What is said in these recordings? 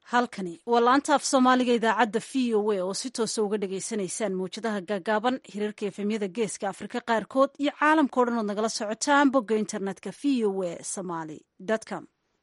halkani waa laanta af soomaaliga idaacadda v o a oo si toosa uga dhagaysanaysaan mawjadaha gaagaaban hirarka efemyada geeska afrika qaarkood iyo caalamka o dhan ood nagala socotaan bogga internetka v o a somaly com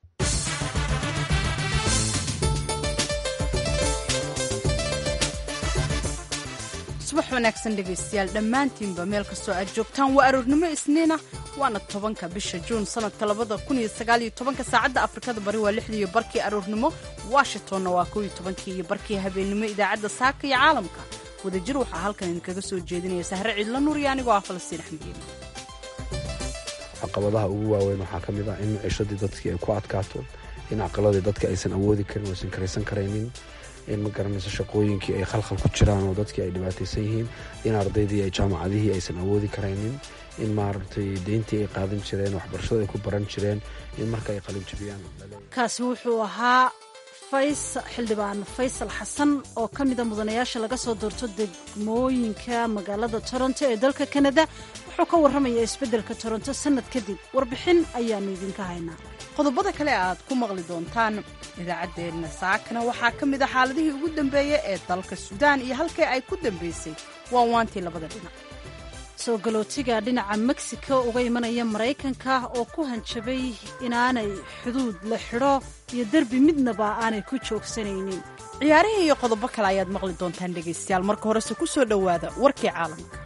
subax wanaagsan dhegaystayaal dhammaantiinba meel kastoo aad joogtaan waa aroornimo isniina waana tobanka bisha juun sanadka labada kun iyo sagaaliyo tobanka saacadda afrikada bari waa lixdiiyo barkii aroornimo washingtonna waa kow iyo tobankii iyo barkii habeennimo idaacadda saaka iyo caalamka wadajir waxaa halkan idinkaga soo jeedinaya sahre ciidla nuur iyo anigoo ah falastiin axmediin caqabadaha ugu waaweyn waxaa ka mid ah in cishadii dadkii ay ku adkaato in caqaladii dadka aysan awoodi karin aysan karaysan karaynin in ma garanayso shaqooyinkii ay khalkhal ku jiraan oo dadkii ay dhibaataysan yihiin in ardaydii ay jaamacadihii aysan awoodi karaynin in maaragtay deyntii ay qaadan jireen waxbarashada ay ku baran jireen in marka ay qalin jabiyaan kaasi wuxuu ahaa xildhibaan faysal xasan oo ka mida mudanayaasha laga soo doorto degmooyinka magaalada toronto ee dalka kanada wuxuu ka warramaya isbeddelka toronto sannad kadib warbixin ayaannu idinka haynaa qodobada kale aad ku maqli doontaan idaacaddeenna saakana waxaa ka mid a xaaladihii ugu dambeeyey ee dalka suudaan iyo halkii ay ku dambaysay waa waantii labada dhinac soo galootiga dhinaca mexico uga imanaya maraykanka oo ku hanjabay inaanay xuduud la xidho iyo derbi midnaba aanay ku joogsanaynin ciyaarihii iyo qodobo kale ayaad maqli doontaan dhegaystayaal marka horese ku soo dhowaada warkii caalamka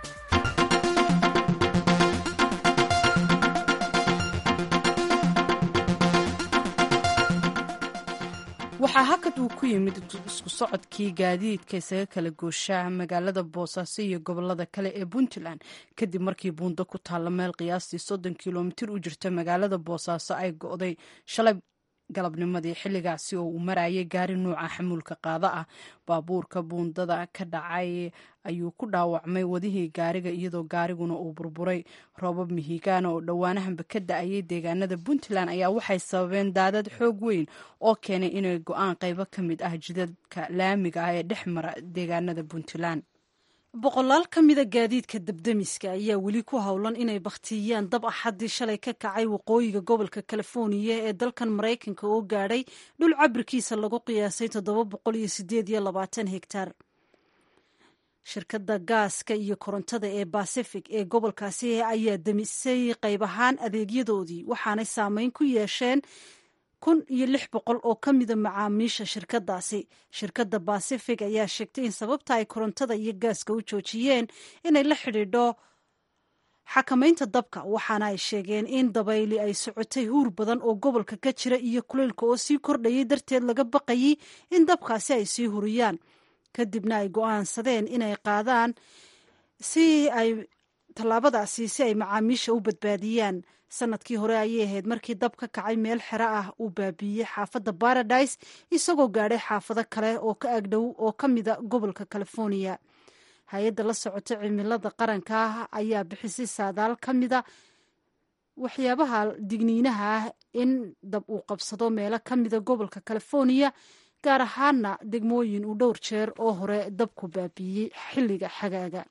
waxaa hakad uu ku yimid isku socodkii gaadiidka isaga kala gooshaa magaalada boosaaso iyo gobolada kale ee puntland kadib markii buundo ku taalla meel qiyaastii soddon kilomitir u jirta magaalada boosaaso ay go'day shalay galabnimadii xilligaasi oo uu marayay gaari nuuca xamuulka qaada ah baabuurka buundada ka dhacay ayuu ku dhaawacmay wadihii gaariga iyadoo gaariguna uu burburay roobab mihigaana oo dhowaanahanba ka da-ayay deegaanada puntland ayaa waxay sababeen daadad xoog weyn oo keenay inay go-aan qaybo ka mid ah jidadka laamiga ah ee dhex mara deegaanada puntland boqolaal ka mida gaadiidka dabdemiska ayaa weli ku howlan inay bakhtiyiyaan dab axaddii shalay ka kacay waqooyiga gobolka californiya ee dalkan maraykanka oo gaadhay dhul cabirkiisa lagu qiyaasay toddoba boqol iyo sideed iyo labaatan hegtar shirkadda gaaska iyo korontada ee bacific ee gobolkaasi ayaa demisay qayb ahaan adeegyadoodii waxaanay saameyn ku yeesheen kun iyo lix boqol oo ka mida macaamiisha shirkadaasi shirkadda bacific ayaa sheegtay in sababta ay korontada iyo gaaska u joojiyeen inay la xidhiidho xakamaynta dabka waxaana ay sheegeen in dabayli ay socotay huur badan oo gobolka ka jira iyo kuleylka oo sii kordhayay darteed laga baqayay in dabkaasi ay sii huriyaan kadibna ay go-aansadeen inay qaadaan si ay tallaabadaasi si ay macaamiisha u badbaadiyaan sanadkii hore ayay ahayd markii dab ka kacay meel xero ah uu baabiiyey xaafadda baradise isagoo gaadhay xaafado kale oo ka agdhow oo ka mida gobolka california hay-adda la socota cimilada qaranka ah ayaa bixisay saadaal ka mida waxyaabaha digniinaha ah in dab uu qabsado meelo ka mida gobolka california gaar ahaana degmooyin uu dhowr jeer oo hore dabku baabiiyey xilliga xagaaga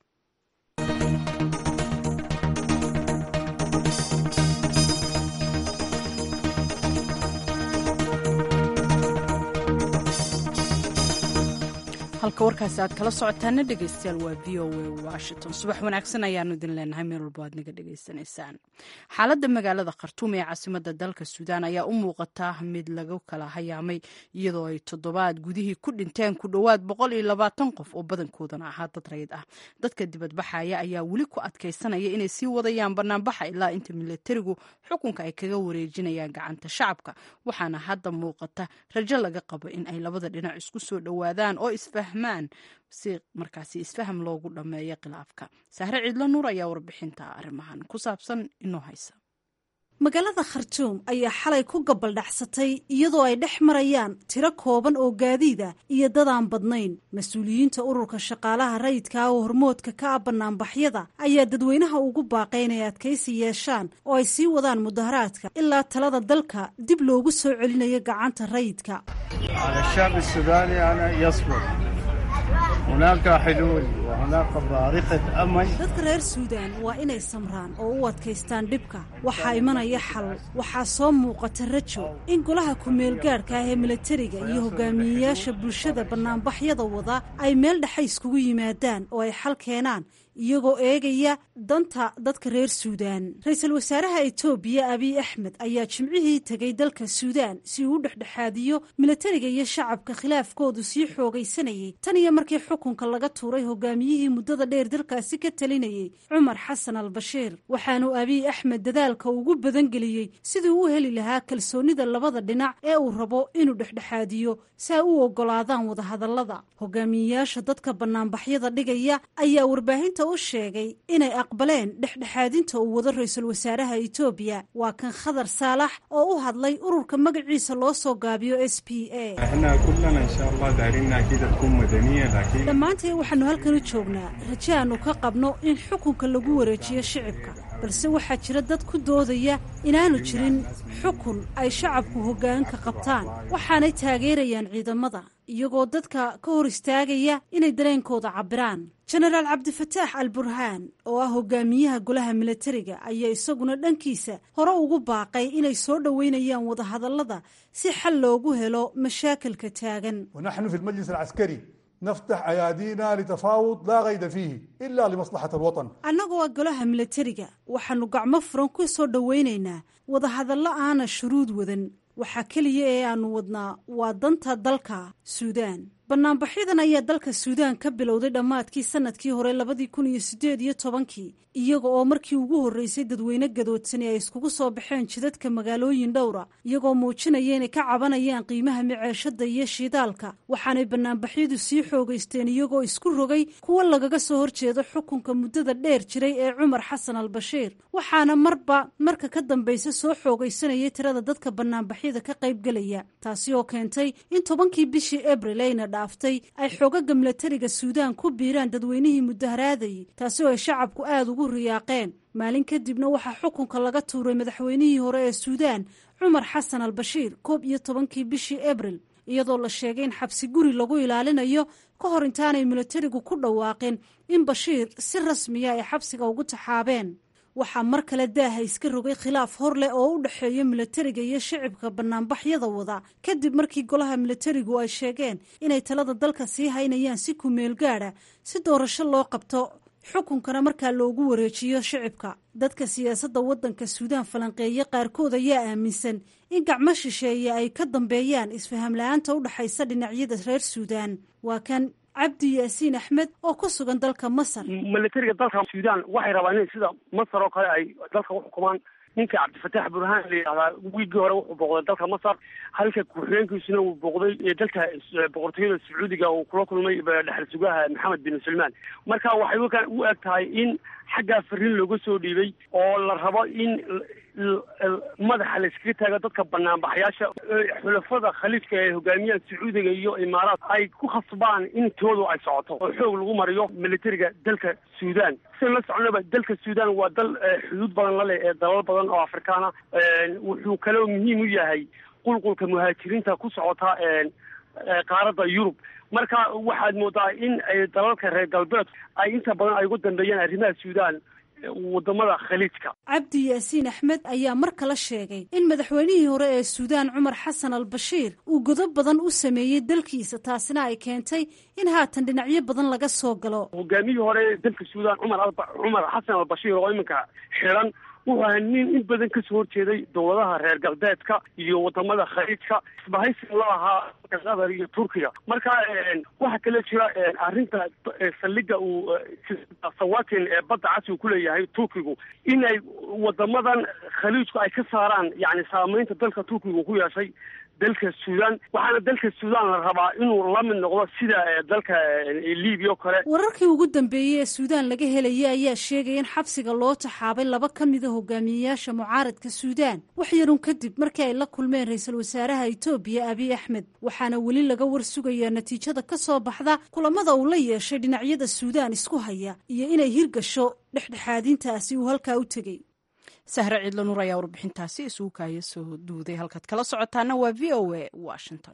halka warkaasi aad kala socotaana dhegaystayaal waa v o a washington subax wanaagsan ayaanu idin leenahay meel walbo aad naga dhegaysanaysaan xaaladda magaalada khartuum ee caasimada dalka suudaan ayaa u muuqata mid lagu kala hayaamay iyadoo ay toddobaad gudihii ku dhinteen ku dhowaad boqol iyo labaatan qof oo badankoodana ahaa dad rayid ah dadka dibadbaxaya ayaa weli ku adkaysanaya inay sii wadayaan banaanbaxa ilaa inta milatarigu xukunka ay kaga wareejinayaan gacanta shacabka waxaana hadda muuqata rajo laga qabo in ay labada dhinac isku soo dhowaadaan oo isfa si markaasi isfaham loogu dhammeeyo khilaafka sahre ciidlo nuur ayaa warbixinta arrimahan ku saabsan inoo haysa magaalada khartuum ayaa xalay ku gabaldhacsatay iyadoo ay dhex marayaan tiro kooban oo gaadiida iyo dadaan badnayn mas-uuliyiinta ururka shaqaalaha rayidka oo hormoodka ka ah banaanbaxyada ayaa dadweynaha ugu baaqay inay adkaysi yeeshaan oo ay sii wadaan mudaharaadka ilaa talada dalka dib loogu soo celinayo gacanta rayidka dadka reer suudaan waa inay samraan oo u adkaystaan dhibka waxaa imanaya xal waxaa soo muuqata rajo in golaha ku-meelgaadhka ah ee milatariga iyo hogaamiyeyaasha bulshada bannaanbaxyada wada ay meel dhexe iskugu yimaadaan oo ay xal keenaan iyagoo eegaya danta dadka reer suudaan ra-iisul wasaaraha etoobiya abiy axmed ayaa jimcihii tegay dalka suudaan si uu u dhexdhexaadiyo milatariga iyo shacabka khilaafkoodu sii xoogaysanayay tan iyo markii xukunka laga tuuray hogaamiyihii muddada dheer dalkaasi ka talinayay cumar xasan al bashiir waxaanu abiy axmed dadaalka ugu badangeliyey sidii u heli lahaa kalsoonida labada dhinac ee uu rabo inuu dhexdhexaadiyo si ay u ogolaadaan wadahadallada hogaamiyeyaasha dadka bannaanbaxyada dhigaya ayaa warbaahinta u sheegay inay aqbaleen dhexdhexaadinta uu wado ra-iisul wasaaraha etoobiya waa kan khadar saalax oo u hadlay ururka magaciisa loo soo gaabiyo s p a dhammaanteen waxaanu halkan u joognaa raje aanu ka qabno in xukunka lagu wareejiyo shicibka balse waxaa jira dad ku doodaya inaanu jirin xukun ay shacabku hoggaanka qabtaan waxaanay taageerayaan ciidamada iyagoo dadka ka hor istaagaya inay dareenkooda cabbiraan jenaraal cabdifataax al burhaan oo ah hogaamiyaha golaha milatariga ayaa isaguna dhankiisa hore ugu baaqay inay soo dhoweynayaan wadahadallada si xal loogu helo mashaakilka taagan ونحن في المجلس العسكري نفتح أيادينا لتفاوض لا قيد فيه إلا لمصلحة الوطن annagoo ah golaha milatariga waxaannu gacmo furan ku soo dhowaynaynaa wadahadallo aana shuruud wadan waxaa keliya ee aannu wadnaa waa danta dalka suudaan bannaanbaxyadan ayaa dalka suudaan ka bilowday dhammaadkii sanadkii hore labadii kun iyo siddeed iyo tobankii iyaga oo markii ugu horreysay dadweyne gadoodsani ay iskugu soo baxeen jidadka magaalooyin dhowra iyagoo muujinaya inay ka cabanayaan qiimaha miceeshada iyo shidaalka waxaanay bannaanbaxyadu sii xoogaysteen iyagoo isku rogay kuwo lagaga soo horjeedo xukunka muddada dheer jiray ee cumar xasan al bashiir waxaana marba marka ka dambaysa soo xoogaysanayay tirada dadka bannaanbaxyada ka qaybgelaya taasi oo keentay in tobankii bishii abril ayna dhaaftay ay xoogaga milatariga suudaan ku biiraan dadweynihii mudaharaadayay taasi oo ay shacabku aada ugu riyaaqeen maalin kadibna waxaa xukunka laga tuuray madaxweynihii hore ee suudaan cumar xasan al bashiir koob iyo tobankii bishii abril iyadoo la sheegay in xabsi guri lagu ilaalinayo ka hor intaanay milatarigu ku dhawaaqeen in bashiir si rasmiya ay xabsiga ugu taxaabeen waxaa mar kale daaha iska rogay khilaaf hor leh oo u dhexeeya milatariga iyo shicibka bannaanbaxyada wada kadib markii golaha milatarigu ay sheegeen inay talada dalka sii haynayaan si kumeel gaadha si doorasho loo qabto xukunkana markaa loogu wareejiyo shicibka dadka siyaasadda waddanka suudaan falanqeeye qaarkood ayaa aaminsan in gacmo shisheeye ay ka dambeeyaan isfaham la-aanta u dhexaysa dhinacyada reer suudaan waa kan cabdi yaasiin axmed oo ku sugan dalka masar milatariga dalka suudaan waxay rabaan in sida masar oo kale ay dalka u xukumaan ninka cabdifataax burhaan la yidhahdaa wiigii hore wuxuu booqday dalka masar halka ku-xigeenkiisuna uu booqday dalka boqortooyada sacuudiga uu kula kulmay dhexal sugaha maxamed bin sulmaan marka waxay u eg tahay in xaggaa fariin looga soo dhiibay oo la rabo in madaxa la iskaga taago dadka banaanbaxayaasha xulafada khaliifka ee hogaamiyaha sacuudiga iyo imaaraat ay ku khasbaan in toodu ay socoto oo xoog lagu mariyo militariga dalka suudaan sidan la soconaba dalka suudaan waa dal xuduud badan la leh ee dalal badan oo afrikaana wuxuu kaloo muhiim u yahay qulqulka muhaajiriinta ku socota qaaradda yurub marka waxaad moodaa in dalalka reer galbeedku ay inta badan ay ugu dambeeyaan arrimaha suudaan wadamada khaliijka cabdi yaasiin axmed ayaa mar kale sheegay in madaxweynihii hore ee suudaan cumar xasan al bashiir uu godob badan u sameeyey dalkiisa taasina ay keentay in haatan dhinacyo badan laga soo galo hogaamiyihii hore ee dalka suudaan cumar cumar xasan al bashiir oo iminka xiran wuxuu ahaa nin in badan kasoo horjeeday dowladaha reer galbeedka iyo wadamada khaliijka isbahaysiga la ahaa qatar iyo turkiga marka waxaa kale jira arrinta saldhiga uu sawatin ee badda casi uu kuleeyahay turkigu in ay wadamadan khaliijku ay ka saaraan yani saameynta dalka turkiga ku yeeshay dalka suudaan waxaana dalka suudaan la rabaa inuu la mid noqdo sida dalka libiya o kale wararkii ugu dambeeyey ee suudaan laga helaya ayaa sheegaya in xabsiga loo taxaabay laba ka mida hogaamiyeyaasha mucaaradka suudaan wax yarun kadib markii ay la kulmeen ra-iisul wasaaraha etoobiya abiy axmed waxaana weli laga war sugayaa natiijada ka soo baxda kulamada uu la yeeshay dhinacyada suudaan isku haya iyo inay hirgasho dhexdhexaadintaasi uu halkaa u tegey sahre ciidla nuur ayaa warbixintaasi isugu kaaya soo duuday halkaad kala socotaana waa v o a washington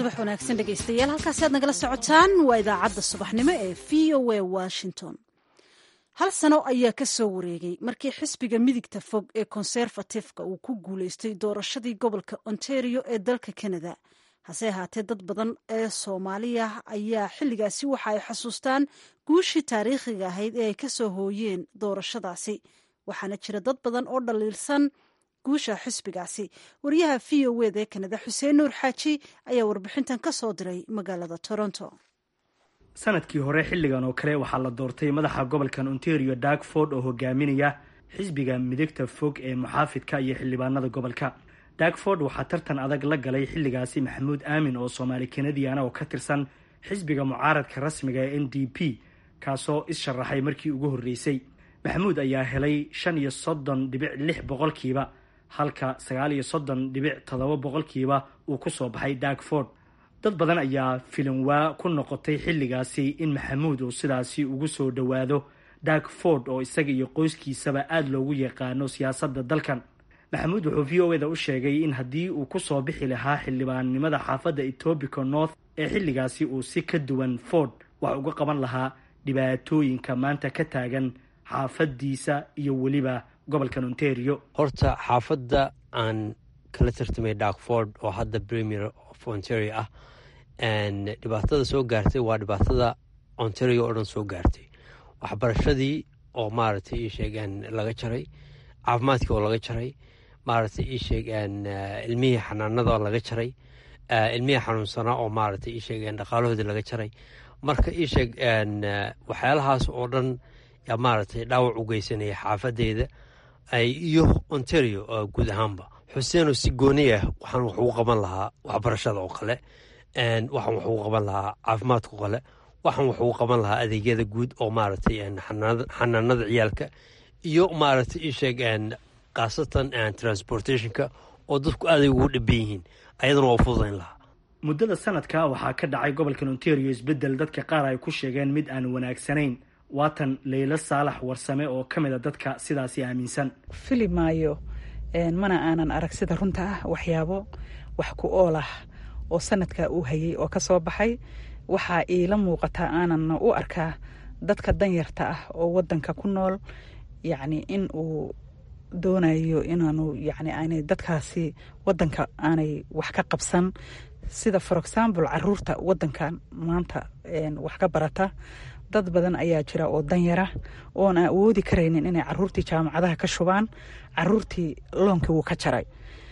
subax wanaagsan dhegaystayaal halkaasi aad nagala socotaan waa idaacadda subaxnimo ee v o a washington hal sano ayaa ka soo wareegay markii xisbiga midigta fog ee konserfatifka uu ku guulaystay doorashadii gobolka ontario ee dalka canada hase ahaatee dad badan ee soomaaliya ayaa xilligaasi waxa ay xasuustaan guushii taariikhiga ahayd ee ay ka soo hooyeen doorashadaasi waxaana jira dad badan oo dhaliilsan guusha xisbigaasi wariyaha v o wd ee kanada xuseen nuur xaaji ayaa warbixintan ka soo diray magaalada toronto sanadkii hore xilligan oo kale waxaa la doortay madaxa gobolkan ontario darkford oo hogaaminaya xisbiga midigta fog ee muxaafidka iyo xildhibaanada gobolka darkford waxaa tartan adag la galay xilligaasi maxamuud aamin oo soomaali kanadiana oo ka tirsan xisbiga mucaaradka rasmiga ee n d p kaasoo is-sharaxay markii ugu horreysay maxamuud ayaa helay shan iyo soddon dhibic lix boqolkiiba halka sagaal iyo soddon dhibic toddoba boqolkiiba uu ku soo baxay darkford dad badan ayaa filinwaa ku noqotay xilligaasi in maxamuud uu sidaasi ugu soo dhowaado darkford oo isaga iyo qoyskiisaba aada loogu yaqaano siyaasadda dalkan maxamuud wuxuu v o eda u sheegay in haddii uu ku soo bixi lahaa xildhibaannimada xaafadda etobica north ee xilligaasi uu si ka duwan ford wax uga qaban lahaa dhibaatooyinka maanta ka taagan xaafadiisa iyo weliba gobolkan ontario horta xaafadda aan kala tartamay darkford oo hadda premier of ontario ah dhibaatada soo gaartay waa dhibaatada ontario oo dhan soo gaartay waxbarashadii oo maaragtay ii sheegeen laga jaray caafimaadkii oo laga jaray maaragtay ii sheegeen ilmihii xanaanada oo laga jaray ilmihii xanuunsanaa oo maaragtay ii sheegeen dhaqaalahoodii laga jaray marka ii sheeg waxyaalahaas oo dhan yaa maaragtay dhaawac u geysanaya xaafadeyda iyo ontario guud ahaanba xuseenoo si gooni ah waxaan wax ugu qaban lahaa waxbarashada oo kale waxaan wax ugu qaban lahaa caafimaadka oo kale waxaan wax ugu qaban lahaa adeegyada guud oo maaragtay xanaanada ciyaalka iyo maaragtay ii sheeg khaasatan transportationka oo dadku aaday ugu dhaban yihiin ayadana waa fududayn lahaa muddada sanadka waxaa ka dhacay gobolkan ontario isbeddel dadka qaar ay ku sheegeen mid aan wanaagsanayn waatan leylo saalax warsame oo ka mid a dadka sidaasi aaminsan fili maayo mana aanan arag sida runta ah waxyaabo wax ku ool ah oo sanadka uu hayay oo kasoo baxay waxaa iila muuqataa aanan u arkaa dadka danyarta ah oo wadanka ku nool yacni in uu doonayo inaanu yani aanay dadkaasi wadanka aanay wax ka qabsan sida for example caruurta wadankan maanta wax ka barata dad badan ayaa jira oo danyara oon awoodi karaynin inay caruurtii jaamacadaha ka shubaan caruurtii loonkii wuu ka jaray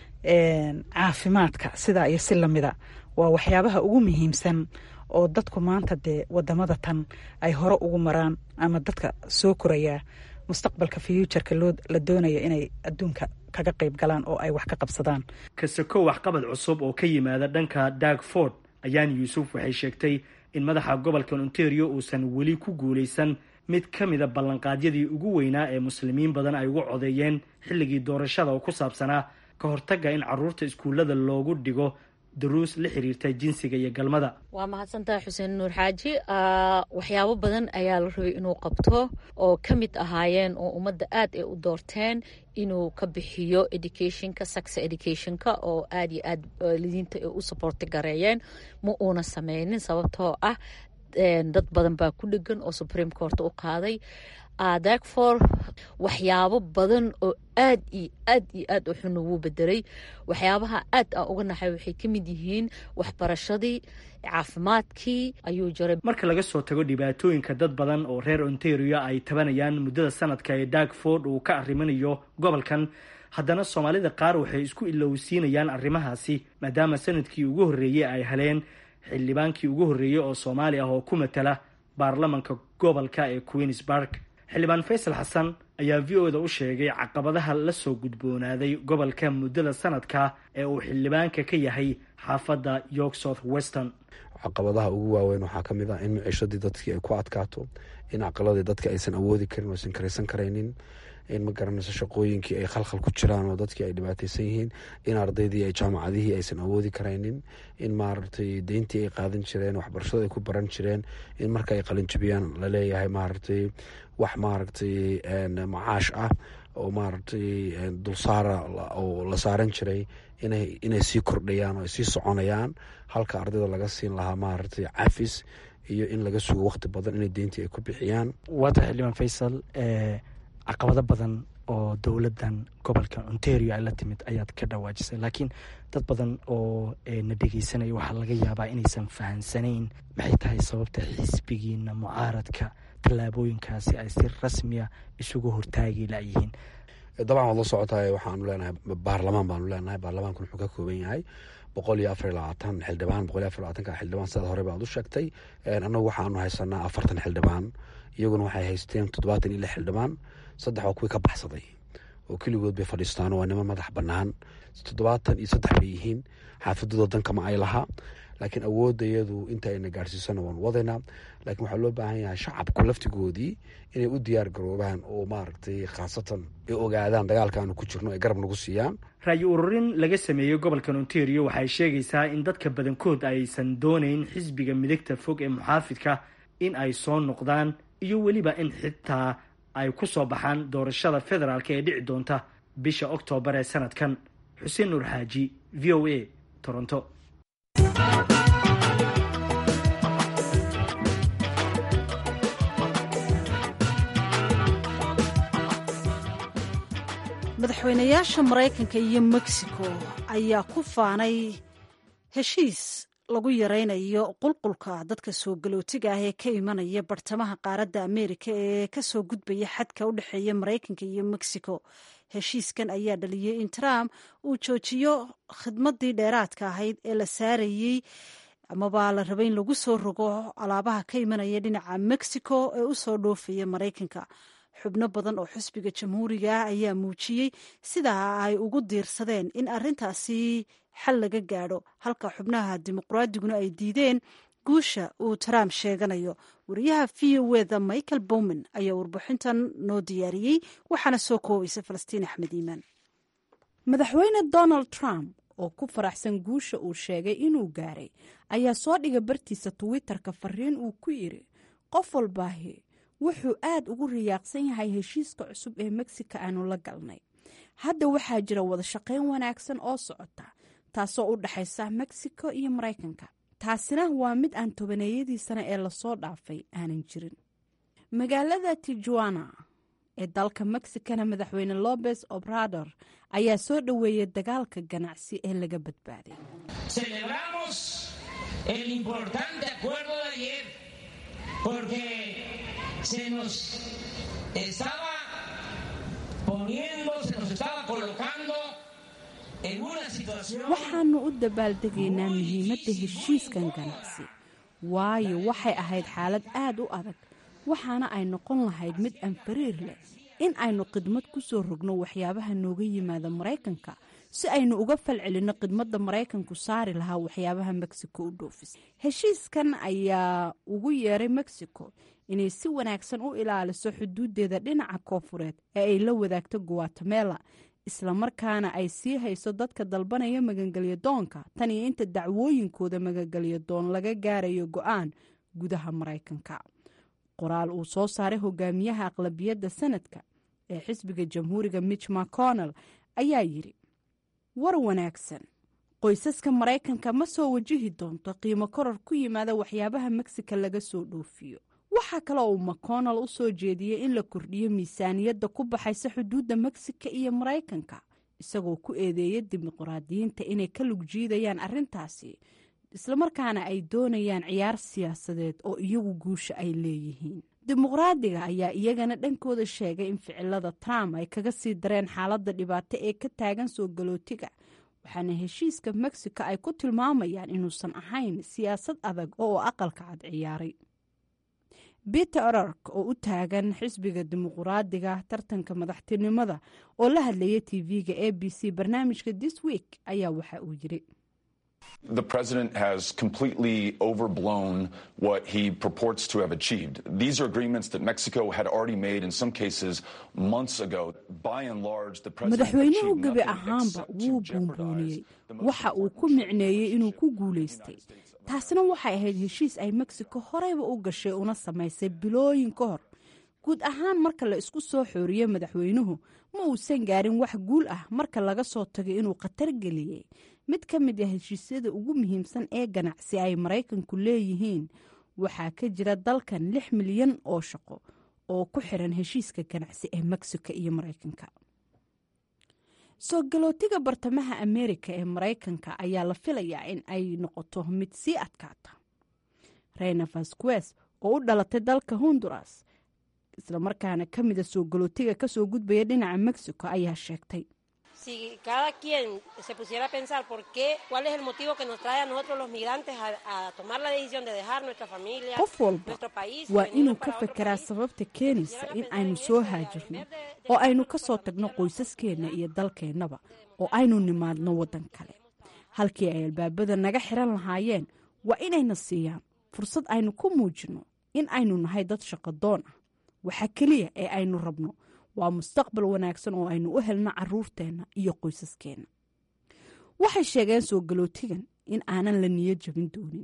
caafimaadka sidaa iyo si lamida waa waxyaabaha ugu muhiimsan oo dadku maanta dee wadamada tan ay hore ugu maraan ama dadka soo korayaa mustaqbalka fuuturka la doonaya inay adduunka kaga qayb galaan oo ay wax ka qabsadaan kasako waxqabad cusub oo ka yimaada dhanka darkford ayaan yuusuf waxay sheegtay in madaxa gobolka ontario uusan weli ku guulaysan mid ka mida ballanqaadyadii ugu weynaa ee muslimiin badan ay ugu codeeyeen xilligii doorashada oo ku saabsanaa ka hortagga in caruurta iskuullada loogu dhigo daruus la xiriirta jinsiga iyo galmada waa mahadsantahay xuseen nuur xaaji waxyaabo badan ayaa la rabay inuu qabto oo ka mid ahaayeen oo ummadda aad ay u doorteen inuu ka bixiyo educationka sax educationka oo aad iyo aad lidiinta ay u saboorti gareeyeen ma uuna sameynin sababtoo ah dad badan baa ku dhegan oo supreme court u qaaday darkfor waxyaabo badan oo aad iyo aad iyo aad u xun wuu bedelay waxyaabaha aad aan uga naxay waxay ka mid yihiin waxbarashadii caafimaadkii ayuu jaray marka laga soo tago dhibaatooyinka dad badan oo reer ontario ay tabanayaan muddada sanadka ee darkford uu ka arriminayo gobolkan haddana soomaalida qaar waxay isku ilowsiinayaan arrimahaasi maadaama sanadkii ugu horreeyey ay heleen xildhibaankii ugu horreeyey oo soomaali ah oo ku matala baarlamanka gobolka ee queensburg xildhibaan faysal xasan ayaa v o da u sheegay caqabadaha la soo gudboonaaday gobolka muddada sanadka ee uu xildhibaanka ka yahay xaafadda york south western caqabadaha ugu waaweyn waxaa ka mid ah in miciishadii dadkii ay ku adkaato in aqaladii dadka aysan awoodi karin aysan karaysan karaynin in ma garanayso shaqooyinkii ay khalkhal ku jiraan oo dadkii ay dhibaateysan yihiin in ardaydii ay jaamacadihii aysan awoodi karaynin in maaragtay deyntii ay qaadan jireen waxbarashada ay ku baran jireen in marka ay qalinjabiyaan laleeyahay maaragtay wax maaragtay macaash ah oo maaragtay dulsaara oo la saaran jiray inay sii kordhayaan oo ay sii soconayaan halka ardayda laga siin lahaa maaragtay cafis iyo in laga sugo waqti badan inay deyntii ay ku bixiyaan waata xildhibaan faysal caqabado badan oo dowladdan gobolka ontario ay la timid ayaad ka dhawaajisay laakiin dad badan oo na dhegeysanaya waxaa laga yaabaa inaysan fahansanayn maxay tahay sababta xisbigiina mucaaradka tallaabooyinkaasi ay si rasmiya isugu hortaagi layihiin dabcan waad la socotaay waxaanu leenahay baarlamaan baanu leenahay baarlamaanku wuxuu ka kooban yahay boqol iyo afar iyo labaatan xildhibaan boqol iyo afar labaatanka xildhibaan sidaad hore baad u sheegtay annagu waxaanu haysanaa afartan xildhibaan iyaguna waxay haysteen toddobaatan iyo lix xildhibaan saddex waa kuwii ka baxsaday oo keligood bay fadhiistaan waa niman madax bannaan toddobaatan iyo saddex bay yihiin xaafadooda dankama ay lahaa laakiin awoodda iyadu inta ayna gaarsiisana waanu wadaynaa laakiin waxaa loo baahan yahay shacabku laftigoodii inay u diyaar garoobaan oo maaragtay khaasatan ay ogaadaan dagaalka aanu ku jirno ay garab nagu siiyaan ra'yi ururin laga sameeyey gobolkan ontario waxay sheegaysaa in dadka badankood aysan doonayn xisbiga midigta fog ee muxaafidka in ay soo noqdaan iyo weliba in xitaa ay ku soo baxaan doorashada federaalk ee dhici doonta bisha oktoobar ee sanadkan xuseen nuur xaaji v o a toronto madaxweynayaasha maraykanka iyo mexico ayaa ku faanay heshiis lagu yaraynayo qulqulka dadka soo galootiga ah ee ka imanaya bartamaha qaaradda ameerika ee kasoo gudbaya xadka u dhexeeya maraykanka iyo mexico heshiiskan ayaa dhaliyey in trump uu joojiyo khidmadii dheeraadka ahayd ee la saarayey amaba la rabay in lagu soo rogo alaabaha ka imanaya dhinaca mexico ee usoo dhoofaya maraykanka xubno badan oo xisbiga jamhuuriga ah ayaa muujiyey sidaa ay ugu diirsadeen in arintaasi xal laga gaadho halka xubnaha dimuqraadiguna ay diideen guusha uu trump sheeganayo wariyaha v o eda michael bowman ayaa warbixintan noo diyaariyey waxaana soo koobaysa falastiin axmed iimaan madaxweyne donald trump oo ku faraxsan guusha uu sheegay inuu gaaray ayaa soo dhiga bartiisa twitter-ka fariin uu ku yiri qof walbaahi wuxuu aad ugu riyaaqsan yahay heshiiska cusub ee mexico aanu la galnay hadda waxaa jira wada shaqayn wanaagsan oo socota taasoo u dhexaysa mexico iyo maraykanka taasina waa mid aan tobaneeyadii sane ee lasoo dhaafay aanan jirin magaalada tijuana ee dalka mexicana madaxweyne lobes obrador ayaa soo dhoweeyay dagaalka ganacsi ee laga badbaaday se nos estaba poniendo, se nos estaba colocando en una situación. waxaanu u dabaaldegaynaa muhiimadda heshiiskan ganacsi waayo waxay ahayd xaalad aad u adag waxaana ay noqon lahayd mid aan fariir leh in aynu khidmad ku soo rogno waxyaabaha nooga yimaada maraykanka si aynu uga falcelinno khidmadda maraykanku saari lahaa waxyaabaha mexico u dhoofis heshiiskan ayaa ugu yeeray mexico inay si wanaagsan u ilaaliso xuduudeeda dhinaca koofureed ee ay la wadaagto guatemela islamarkaana ay sii hayso dadka dalbanaya magangelyo doonka tan iyo inta dacwooyinkooda magangelyo doon laga gaarayo go-aan gudaha maraykanka qoraal uu soo saaray hogaamiyaha aqlabiyadda sanadka ee xisbiga jamhuuriga mitch mcconnell ayaa yidhi war wanaagsan qoysaska maraykanka ma soo wajihi doonto qiimo koror ku yimaada waxyaabaha mexico laga soo dhoofiyo waxaa kale uu mcconnell u soo jeediyey in la kordhiyo miisaaniyadda ku baxaysa xuduudda mexico iyo maraykanka isagoo ku eedeeya dimuqraadiyiinta inay ka lug jiidayaan arrintaasi islamarkaana ay doonayaan ciyaar siyaasadeed oo iyagu guusha ay leeyihiin dimuqraadiga ayaa iyagana dhankooda sheegay in ficilada trump ay kaga sii dareen xaaladda dhibaato ee ka taagan soo galootiga waxaana heshiiska mexico ay ku tilmaamayaan inuusan ahayn siyaasad adag oo aqalka cad ciyaaray peter orark oo u taagan xisbiga dimuqraadiga tartanka madaxtinimada oo la hadlaya tv-ga a b c barnaamijka this week ayaa waxa uu yiri The president has completely overblown what he purports to have achieved. These are agreements that Mexico had already made in some cases months ago. By and large, the president madaxweynuhu achieved gebi nothing ahaanba except wuu to jeopardize buunbuuniyey the most waxa uu ku micneeyey inuu ku guulaystay taasina waxay ahayd heshiis ay mexico horeyba u gashay una samaysay bilooyin ka hor guud ahaan marka la isku soo xooriyo madaxweynuhu ma uusan gaarin wax guul ah marka laga soo tago inuu khatar geliyey mid ka mid ah heshiisyada ugu muhiimsan ee ganacsi ay maraykanku leeyihiin waxaa ka jira dalkan lix milyan oo shaqo oo ku xiran heshiiska ganacsi ee mexico iyo maraykanka soo galootiga bartamaha ameerika ee maraykanka ayaa la filayaa in ay noqoto mid sii adkaata reyna vasquez oo u dhalatay dalka honduras islamarkaana ka mida soo galootiga kasoo gudbaya dhinaca mexico ayaa sheegtay si cada quien se pusiera a pensar por qué, cuál es el motivo que nos trae a nosotros los migrantes a, a tomar la decisión de dejar nuestra familia, qof walba nuestro país, waa venirnos inuu para ka otro fekeraa país. sababta keenaysa in aynu soo haajirno oo aynu ka soo tagno qoysaskeenna iyo dalkeennaba oo aynu nimaadno waddan kale halkii ay albaabada naga xiran lahaayeen waa inayna siiyaan fursad aynu ku muujinno in aynu nahay dad shaqadoon ah waxa keliya ee aynu rabno waa mustaqbal wanaagsan oo aynu u helno caruurteenna iyo qoysaskeenna waxay sheegeen soo galootigan in aanan la niyo jabin doonin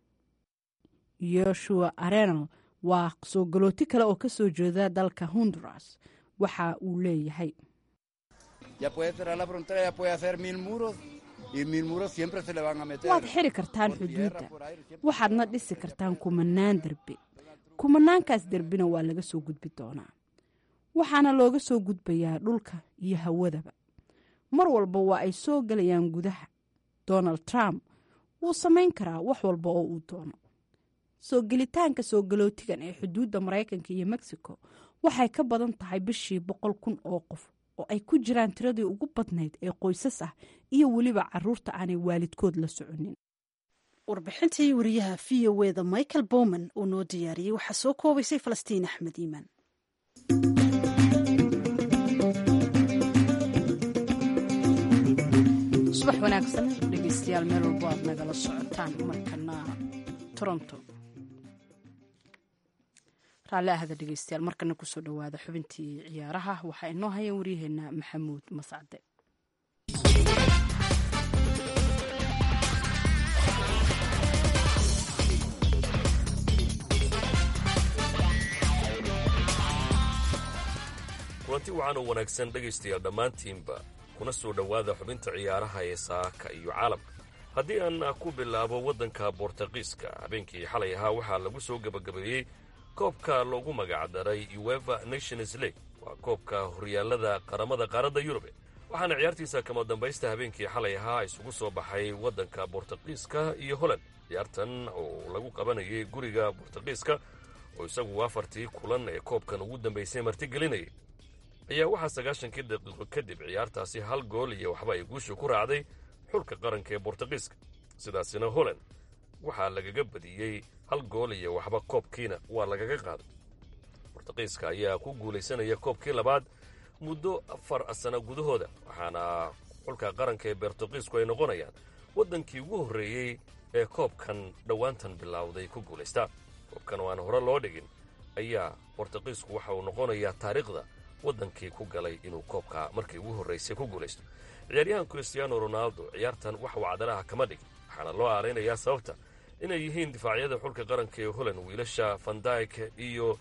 yoshua arenal waa soo galooti kale oo ka soo jeeda dalka honduras waxa uu leeyahay Ya puede cerrar la frontera, ya puede hacer mil muros y mil muros siempre se le van a meter. waad xiri kartaan xuduudda waxaadna dhisi kartaan kumanaan derbi kumanaankaas derbina waa laga soo gudbi doonaa waxaana looga soo gudbayaa dhulka iyo hawadaba mar walba waa ay soo gelayaan gudaha donald trump wuu samayn karaa wax walba oo uu doono soo gelitaanka soo galootigan ee xuduudda maraykanka iyo mexico waxay ka badan tahay bishii boqol kun oo qof oo ay ku jiraan tiradii ugu badnayd ee qoysas ah iyo weliba caruurta aanay waalidkood la soconin warbixintii wariyaha v o eda michael bowman uu noo diyaariyey waxaa soo koobaysay falastiin axmed iimaan subax wanaagsan dhegeystayaal meel walbo aad nagala socotaan markana toronto raalli ahda dhegeystayaal markana kusoo dhowaada xubintii ciyaaraha waxaa inoo haya waryaheena maxamuud mascade kulanti wacan oo wanaagsan dhegaystayaal dhammaantiinba kuna soo dhowaada xubinta ciyaaraha ee saaka iyo caalamka haddii aan ku bilaabo waddanka bortuqiiska habeenkii xalay ahaa waxaa lagu soo gebagabeeyey koobka loogu magacdaray ueva nations league waa koobka horyaallada qaramada qaaradda yurube waxaana ciyaartiisa kama dambaysta habeenkii xalay ahaa isugu soo baxay waddanka bortuqiiska iyo holland ciyaartan oo lagu qabanayay guriga bortuqiiska oo isagu afartii kulan ee koobkan ugu dambaysay martigelinayay ayaa waxaa sagaashankii daqiiqo kadib ciyaartaasi hal gool iyo waxba ay guusha ku raacday xulka qaranka ee bortuqiiska sidaasina holland waxaa lagaga badiyey hal gool iyo waxba koobkiina waa lagaga qaaday bortuqiiska ayaa ku guulaysanaya koobkii labaad muddo afar sano gudahooda waxaana xulka qaranka ee bortuqiisku ay noqonayaan waddankii ugu horreeyey ee koobkan dhowaantan bilowday ku guulaystaa koobkan oo aan hore loo dhigin ayaa bortuqiisku waxa uu noqonayaa taariikhda waddankii ku galay inuu koobka markii ugu horraysay ku guulaysto ciyaaryahan christiaano ronaldo ciyaartan wax uu cadalaha kama dhigin waxaana loo aalaynayaa sababta inay yihiin difaacyada xulka qaranka ee holland wiilasha vandyke iyo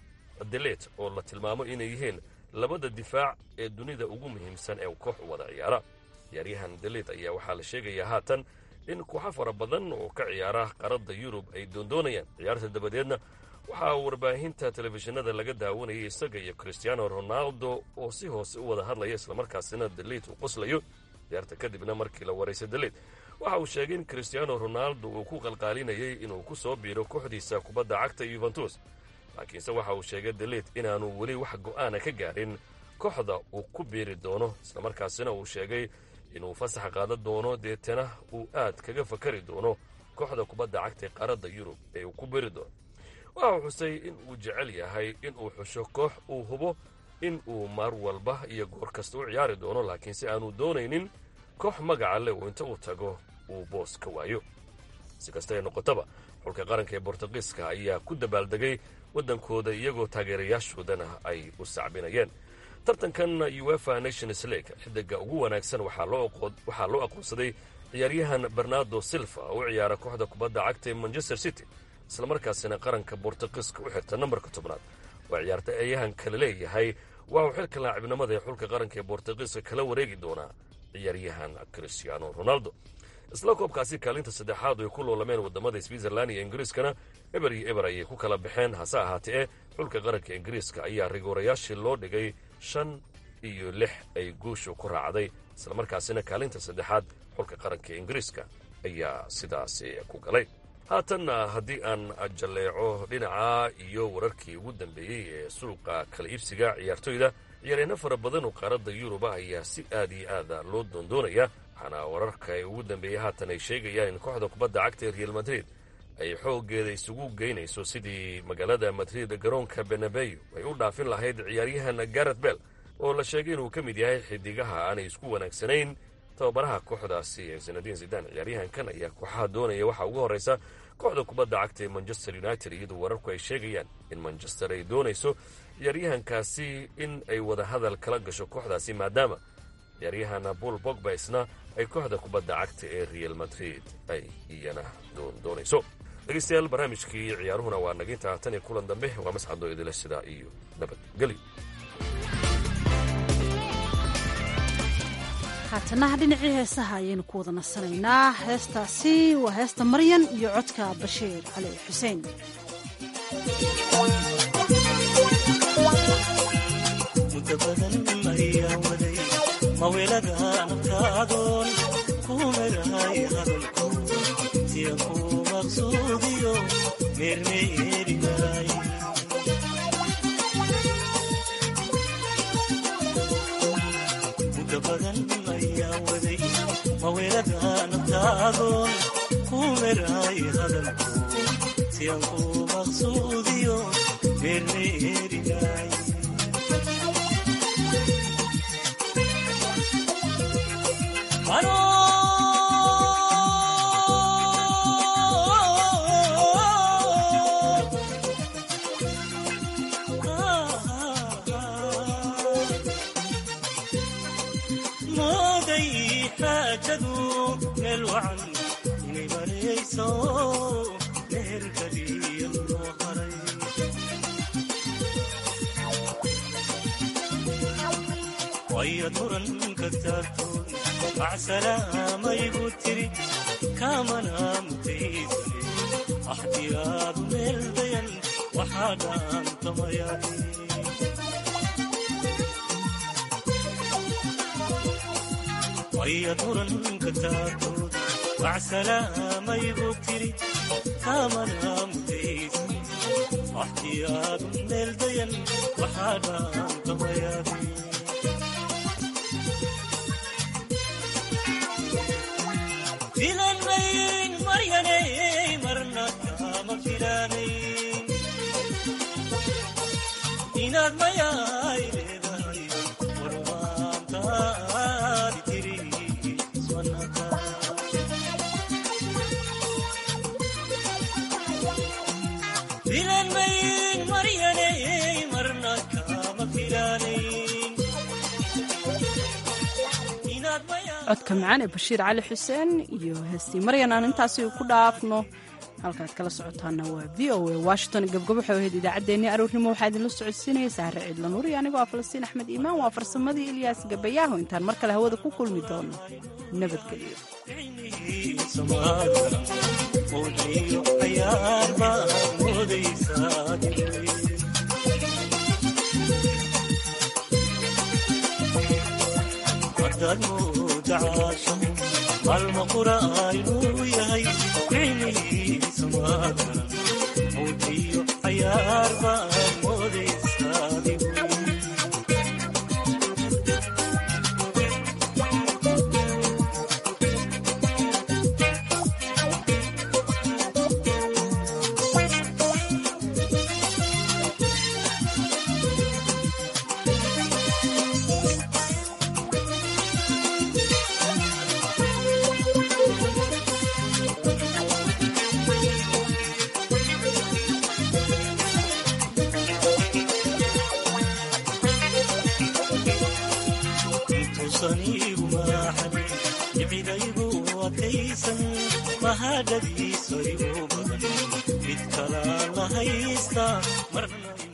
delet oo la tilmaamo inay yihiin labada difaac ee dunida ugu muhiimsan ee koox u wada ciyaara ciyaaryahan delet ayaa waxaa la sheegayaa haatan in kooxo fara badan oo ka ciyaara qaradda yurub ay doondoonayaan ciyaarta dabadeedna waxaa warbaahinta telefishinada laga daawanayay isaga iyo christiaano ronaldo oo si hoose u wada hadlaya islamarkaasina deliit uu qoslayo ciyaarta kadibna markii la waraysay deliit waxa uu sheegay in christiaano ronaldo uu ku qalqaalinayay inuu ku soo biiro kooxdiisa kubadda cagta yuventus laakiinse waxa uu sheegay deliit inaanu weli wax go'aana ka gaarin kooxda uu ku biiri doono islamarkaasina uu sheegay inuu fasax qaadan doono deetana uu aad kaga fakari doono kooxda kubadda cagta ee qaaradda yurub ee uu ku biiri doono waxa uu xusay in uu jecel yahay in uu xusho koox uu hubo in uu maar walba iyo goor kasta u ciyaari doono laakiinse aanu doonaynin koox magaca leh uu inta uu tago uu boos ka waayo si kasta ay noqotaba xulka qaranka ee bortuqiiska ayaa ku dabaaldegay waddankooda iyagoo taageerayaashoodana ay u sacbinayeen tartankan uefa nations league xidiga ugu wanaagsan waxaa loo aqoonsaday ciyaaryahan bernardo silva oo u ciyaara kooxda kubadda cagta ee manchester city islamarkaasina qaranka bortuqiiska u xirta nambarka tobnaad waa ciyaartayahan kala leeyahay waxauu xilka laacibnimada ee xulka qaranka ee bortugiiska kala wareegi doonaa ciyaaryahan cristiano ronaldo isla koobkaasi kaalinta saddexaad ay ku loolameen wadamada switzerland iyo ingiriiskana eber iyo eber ayay ku kala baxeen hase ahaatee xulka qaranka ingiriiska ayaa rigoorayaashii loo dhigay shan iyo lix ay guushu ku raacday islamarkaasina kaalinta saddexaad xulka qaranka ingiriiska ayaa sidaasi ku galay haatanna haddii aan jalleeco dhinaca iyo wararkii ugu dambeeyey ee suuqa kala iibsiga ciyaartoyda ciyaaryaano fara badan oo qaaradda yuruba ayaa si aad iyo aada loo doondoonaya waxaana wararka ugu dambeeyey haatan ay sheegayaan in kooxda kubadda cagta ee real madrid ay xooggeeda isugu geynayso sidii magaalada madrid garoonka benabeyo ay u dhaafin lahayd ciyaaryahan garet bell oo la sheegay inuu ka mid yahay xidigaha aanay isku wanaagsanayn tababaraha kooxdaasi ee sanadiin sidan ciyaaryahankan ayaa kooxaha doonaya waxaa ugu horreysa kooxda kubadda cagta ee manchester united iyadoo wararku ay sheegayaan in manchester ay doonayso ciyaaryahankaasi in ay wada hadal kala gasho kooxdaasi maadaama ciyaaryahan bul bogbaisna ay kooxda kubadda cagta ee real madrid ay iyana doondoonayso dhegeystayaal barnaamijkii ciyaaruhuna waa naginta tan iyo kulan dambe waa mascadoo idile sidaa iyo nabadgelyo haatanaha dhinacii heesaha ayaynu ku wada nasanaynaa heestaasi waa heesta maryan iyo codka bashiir cali xuseen muddo badan ayaa waday mawelada nafkaadoon ku merahay hadalku siya ku maqsuudiyo meermeerinaay muddo badan ayaa waday mawelada nafkaadoon ku merahay hadalku siyan ku maqsuudiyo meermeerinaay mooday xaajadu meel wacan inay marayso meel kaliya loo haray wayad muranka taagtoon macsalaamayigu tiri kaamana mutaysane axdiyaadu meel dayan waxaa dhaantamayani wayad muranka taagtoon macsalaamayigu tiri kaamana mutaysane axdiyaadu meel dayan waxaa dhaantamayani filanmayn maryanay marna kama filanayn inaad mayaay leedahay warmaantaadi tiri iswanaka filanmayn maryanay marna kama filanayn codka macaan ee bashiir cali xuseen iyo heestii maryan aan intaasi ku dhaafno halkaad kala socotaana waa v o a washington gabgabo waxay ahayd idaacaddeenii aroornimo waxaa idinla socodsiinaya sahre ciidla nuur iyo anigoo ah falastiin axmed iimaan waa farsamadii ilyaas gabayaaho intaan mar kale hawada ku kulmi doono nabadgelyo maalma qura'aynuu yahay ficnihiisa maadaran mawdiyo cayaar baan moodaysaadigu intuusanigu maaxanin jibcidaygu adkaysan mahadhadiisa igu badan mid kalaa la haysta marna